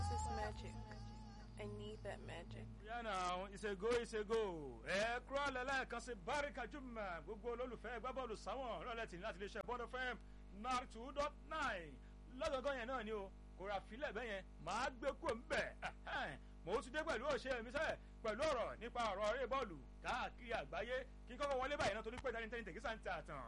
This is magic. I need that magic. yánà ìṣègò ìṣègò ẹ kúrò lẹ́lẹ́kan sí báríkà jùmọ̀ gbogbo olólùfẹ́ gbábọ́ọ̀lù sáwọn rọ̀lẹ́ tì ní láti iléeṣẹ́ bọ́ọ̀dọ̀ fm nine two dot nine lọ́gọ̀gọ́ yẹn náà ni o kò rà fílẹ̀ bẹ́ẹ̀ yẹn màá gbé kúrò ńbẹ̀ mo ti dé pẹ̀lú òṣè mi sẹ́ pẹ̀lú ọ̀rọ̀ nípa ọ̀rọ̀ eré bọ́ọ̀lù káàkiri àgbáyé kí n kọ́kọ́ wọlé báyìí náà torí pé dání tẹ́ni tẹ̀gísà ń tà tàn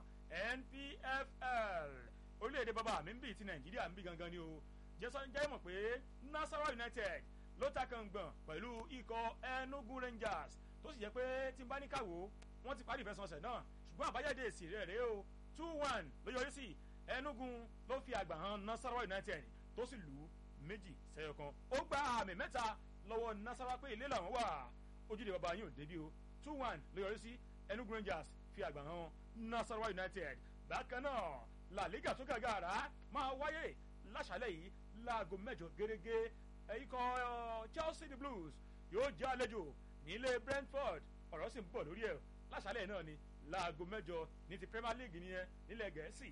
npfl orílẹ̀-èdè bàbá mi ń bì ti nàìjíríà ń bì gangan ni o jẹ́sán jẹ́ mọ̀ pé nasarawa united ló ta kàngbọ̀n pẹ̀lú ikọ̀ enugu rangers tó sì jẹ́ pé tí n bá ní káwó wọ́n ti parí ìfẹsẹ̀wọnsẹ̀ náà ṣùgbọ́n àbájáde èsì rẹ̀ rèé o two one ló yọrí sí enugu ló fi àgbà hàn nasarawa united tó sì lù ú méjì sẹ́yọ kan ó gba àmì mẹ́ta lọ́wọ́ nasarawa pé ilé làwọn wà ojúde bàbá yín ò débi o two one ló yọrí sí enugu rangers fi àgbà hàn nasarawa united bákan náà la liga tó gàgàrà máa wáyé láṣálẹ̀ yìí láago mẹ́jọ gẹ́gẹ́ ikọ̀ chelsea the blues yóò jẹ́ àlejò nílé brentford ọ̀rọ̀ sì ń bọ̀ lórí ẹ̀ láṣálẹ̀ náà ni láago mẹ́jọ ní ti premier league nìyẹn nílẹ̀ gẹ̀ẹ́sì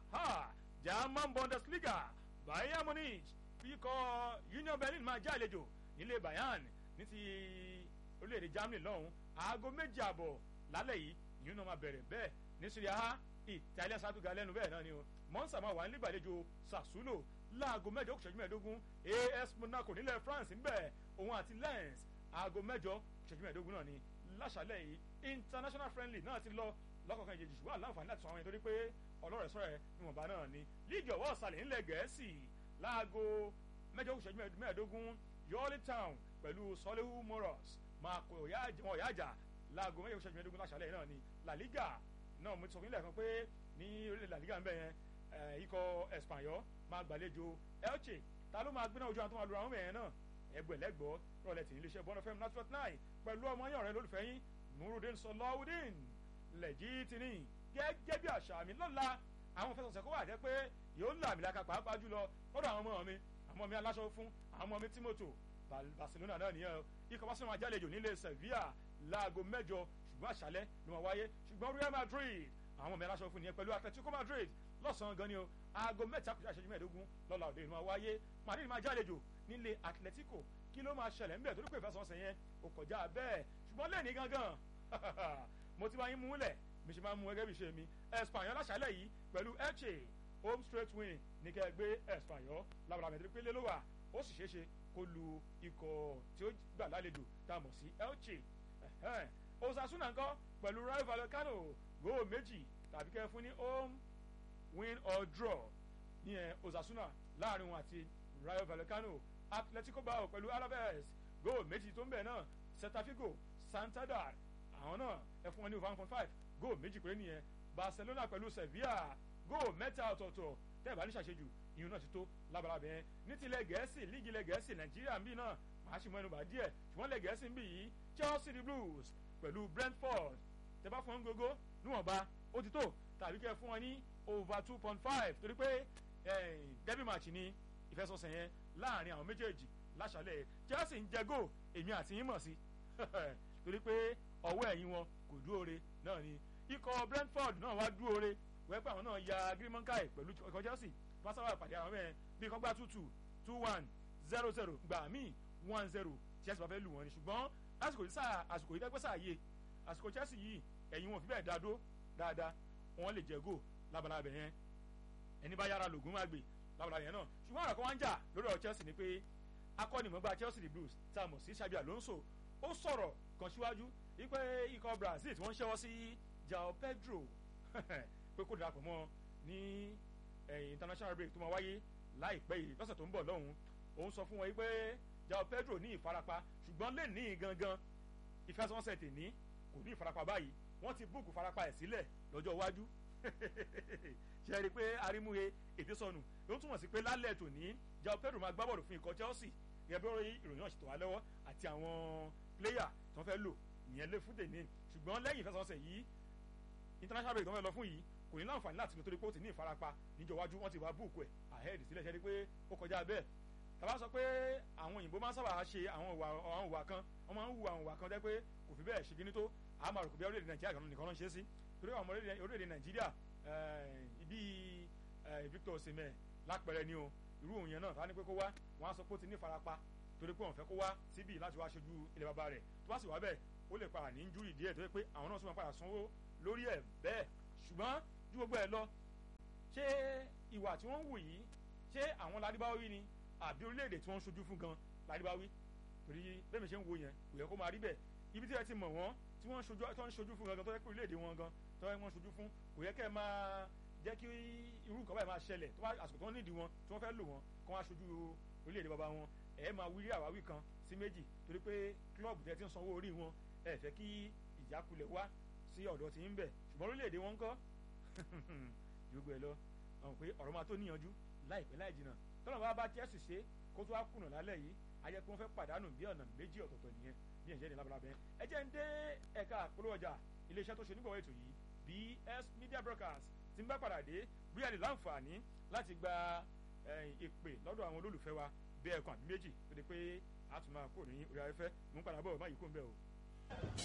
german bundesliga bayern munich ikọ̀ union berlin máa jẹ́ àlejò nílé bayern ní ti orílẹ̀-èdè germany lọ́hùn aago méjì àbọ̀ lálẹ́ yìí ìyún náà máa bẹ̀rẹ̀ bẹ́ẹ̀ ní syria ha italian satuga lẹ́nu bẹ́ẹ̀ náà ni o monza máa wà nílé ìgbàlejò sassuolo láago mẹ́jọ kò ṣẹ́jú mẹ́ẹ̀ẹ́dógún as monaco nílẹ̀ france ń bẹ̀ òun àti lens aago mẹ́jọ kò ṣẹ́jú mẹ́ẹ̀ẹ́dógún náà ni láṣálẹ̀ yìí international friendly náà ti lọ lọ́kọ̀ọ̀kan ìjèjì ṣùgbọ́n àláǹfààní láti sọ àwọn yẹn torí pé ọlọ́rẹ̀ sọ̀rọ̀ ẹ̀ níwọ̀nba náà ni líìgì ọ̀wọ́ ọ̀sàlẹ̀ ńlẹ̀ gẹ̀ẹ́sì láago mẹ́jọ kò ṣẹ́jú mẹ́ẹ̀ẹ́dógún yọ́ọ́lì town pẹ̀lú sọ́léhu moros máa kọ ọ̀yá àjà láago mẹ́jọ kò ṣẹ́jú mẹ́ẹ̀ẹ́dógún láṣálẹ̀ náà ni la liga náà mo ti sọ nílẹ̀ kan pé ní orílẹ̀ la liga ń bẹ̀ yẹn ikọ̀ espanyol máa gbàlejò elche ta ló máa gbéná ojú àwọn tó máa lu àwọn mẹ́rin náà ẹgbẹ̀lẹ́gbọ́ rọlẹ̀ tì ní iléeṣẹ́ bọ́nà fm natural nine pẹ̀lú ọmọ yẹn ọ̀rẹ́ lólùfẹ́ yín nurudin sọláwùdín lẹ́jìtìní gẹ́gẹ́ bí àṣà mi lọ́la àwọn fẹsọ̀sẹ̀ kó wà jẹ́ pé yóò là mí lákà pàápàá jùlọ lọ́dọ̀ àwọn ọmọ mi àwọn ọmọ mi aláṣọ fún àwọn ọmọ mi timoto barcelona náà nìyẹn ikọ̀ barcelona máa jálejò nílé sevilla láago mẹ́jọ ṣùgbọ́n àṣálẹ́ ló máa wáyé ṣùgbọ́n real madrid àwọn ọmọ mi aláṣọ fún nìyẹn pẹ̀lú atletico madrid lọ́sàn-án gan ni o aago mẹ́ta kùsà ìṣẹ́jú mẹ́ẹ̀ẹ́dógún lọ́la òde ìlú máa wáyé madrid máa jálejò nílé atletico kí ló máa ṣẹlẹ̀ ńbẹ̀ torí pé ìfẹsọ̀nsẹ̀ yẹn ò kọjá bẹ́ẹ̀ ṣùgbọ́n lẹ́ẹ̀ni gangan mo ti máa ń múlẹ̀ mi ṣe máa ń mú gẹ́gẹ́ bí ṣe mi espanyol láṣálẹ̀ yìí pẹ̀lú elche home straight win ní kẹ́ ẹ gbé espanyol lábàrà mẹ́tẹ́rẹ́ pé lélọ́wà ó sì ṣeéṣe kó lu ikọ̀ tí ó gbà lálejò tá a mọ̀ sí elche osasuna ńkọ́ pẹ̀lú rayo vallecano góò méjì tàbí kẹ́ fún ní home win or draw ní ẹ osasuna láàrin wọn àti rayo vallecano atletico bao pẹ̀lú alaves góò méjì tó ń bẹ̀ náà setafigo santander àwọn náà ẹ fún wọn ní one point five góò méjì péré nìyẹn barcelona pẹ̀lú sevilla góò mẹ́ta ọ̀tọ̀ọ̀tọ̀ tẹ́ ẹ̀ bá ní ṣàṣejù ìyún náà ti tó labalábẹ́ yẹn ní tilẹ̀ gẹ̀ẹ́sì líìgì ilẹ̀ gẹ̀ẹ́sì nàìjíríà ń bì náà màá sì mọ ẹnu bà díẹ̀ ṣùgbọ́n ilẹ̀ gẹ̀ẹ́sì ń bì yìí chelsea the blues pẹ̀lú brentford tẹ́ bá fún wọn gbogbo níwọ̀nba ó ti tó tàbí kẹ́ fún wọn ní over two point five torí pé derby match ni ìfẹsọ̀sẹ̀ yẹn láàrin àwọn méjèèjì láṣálẹ̀ chelsea ń jẹ góò èmi àti yín mọ̀ sí torí pé ọwọ́ ẹ̀yìn wọn kò dúró re náà ni ikọ̀ brentford náà wá dúró re wẹ́pẹ́ àwọn náà ya gírímọ́ńkáì pẹ̀lú ikọ̀ chelsea pásáwá ìpàdé àwọn mẹ́rin bí kọ́gbá two two two one zero zero gbà míì one zero chelsea bá fẹ́ lù wọ́n ni ṣùgbọ́n lásìkò yìí sáà àsìkò yìí dẹ́gbẹ́ sáà yé àsìkò chelsea yìí ẹ̀yìn wọn fi bẹ́ẹ̀ dáadó dáadáa wọn lè jẹ góò labalábẹ yẹn ẹni bá yára lògùn máa gbé labalábẹ yẹn náà ṣùgbọ́n ọ̀rọ̀ kan wá ń jà lórí ọ̀rọ̀ chelsea ni pé akọ́nimọ̀gbà chelsea the blues tá a mọ̀ sí xabi alonso ó sọ̀rọ̀ kan síwájú wípé ikọ̀ brazil tí wọ́n ń ṣẹ́wọ́ sí jao pedro pé kó darapọ̀ mọ́ ní international break tó máa wáyé láìpẹ́ yìí lọ́sẹ̀ tó ń bọ̀ lọ́hùn òun sọ fún wọn wípé jao pedro ní ìfarapa ṣùgbọ́n lè ní gangan ìfẹsẹ̀wọnsẹ̀ tè ní kò ní ìfarapa báyìí wọ́n ti búùkù farapa ẹ̀ sílẹ̀ lọ́jọ́ iwájú ṣe é rí i pé arímúhe èdè sọnù ló ń túmọ̀ sí pé lálẹ́ tòní jao pedro máa gbá bọ̀dọ̀ fún ikọ̀ chelsea gẹ́gẹ́ bí ìròyìn náà ṣètò wá lọ́wọ́ àti àwọn pléyà tó fẹ́ lò ìyẹn lé fún tèmi ṣùgbọ́n lẹ́yìn ìfẹsẹ̀wọnsẹ̀ yìí international break tó fẹ́ lọ fún yìí kò ní láǹfààní láti lọ torí pé ó ti ní ìfarapa níjọ iwájú wọ́n ti wá búùkù ẹ̀ ahead sílẹ̀ ṣe é rí i pé ó kọjá bẹ́ẹ̀ tàbá sọ pé àwọn òyìnbó máa ń sábà ṣe àwọn ìwà kan wọ́n máa ń hu àwọn ìwà kan jẹ́ pé kò fi bẹ́ẹ̀ ṣe kíní tó àmọ́ àròkò bí orílẹ̀-èdè nàìjíríà nìkan ló ń ṣe sí torí àwọn orílẹ̀-èdè nàìjíríà ibi victor osimhen lápẹ̀rẹ̀ ni o irú òun yẹn náà tá ní pé kó wá wọn á sọ pé ó ti ní farapa torí pé òun fẹ́ kó wá síbí láti wá ṣojú ilé bàbá rẹ̀ tó bá sì wá bẹ́ẹ̀ ó lè padà ní injúrì díẹ̀ tó yẹ pé àwọn náà sì máa padà sanwó lórí ẹ̀ bẹ́ẹ̀ ṣùgbọ́n ju gbogbo ẹ̀ lọ ṣé ìwà tí wọ́n ń wù yìí ṣé àwọn ládìbáwí ni àbí orílẹ̀-èdè tí wọ́n ń ṣojú fún gan ládìbáwí torí bẹ́ẹ̀ mi ṣe ń wo yẹn kò yẹ kó máa rí bẹ́ẹ̀ ibi tí ẹ ti mọ̀ wọ́n tí wọ́n ń ṣojú fún gangan tó yẹ pé orílẹ̀-èdè wọn gan tó yẹ wọ́n ṣojú fún kò yẹ kẹ́ ẹ máa jẹ́ kí irú nǹkan báyìí máa ṣẹlẹ̀ tó bá àsìkò tó ń nídìí wọn tí wọ́n fẹ́ lò wọn kó wá ṣojú orílẹ̀-èdè bàbá wọn ẹ máa wírí àwáwí kan sí méjì torí pé kílọ̀bù tẹ́ ti ń sanwó orí wọn ẹ fẹ́ kí ìjákulẹ̀ wá sí ọ̀dọ̀ tí ń bẹ̀ ṣùgbọ́n orílẹ̀-èdè wọn ń kọ́ gbogbo ẹ lọ àwọn pé ọ̀rọ̀ máa tó níyanjú láìpẹ́ láì jìnnà tọ́nà bá bá Chelsea ṣe kó tó wá kùnà lálẹ́ yìí ayẹ pé wọ́n fẹ́ pàdánù bí ọ̀nà méjì ọ̀tọ̀ọ̀tọ̀ nìyẹn bí ẹ̀jẹ̀ ní labalábẹ́ ẹ jẹ́ ń dé ẹ̀ka àpolówó ọjà iléeṣẹ́ tó ṣe nígbàwọ́ ètò yìí BS Media Broadcast tí ń bá padà dé bí a lè láǹfààní láti gba ìpè lọ́dọ̀ àwọn olólùfẹ́ wa bí ẹ̀kan àbí méjì tó di pé a tún máa kó ní orí afẹ́fẹ́ mú padà bọ̀ má yìí kó ń bẹ̀ o.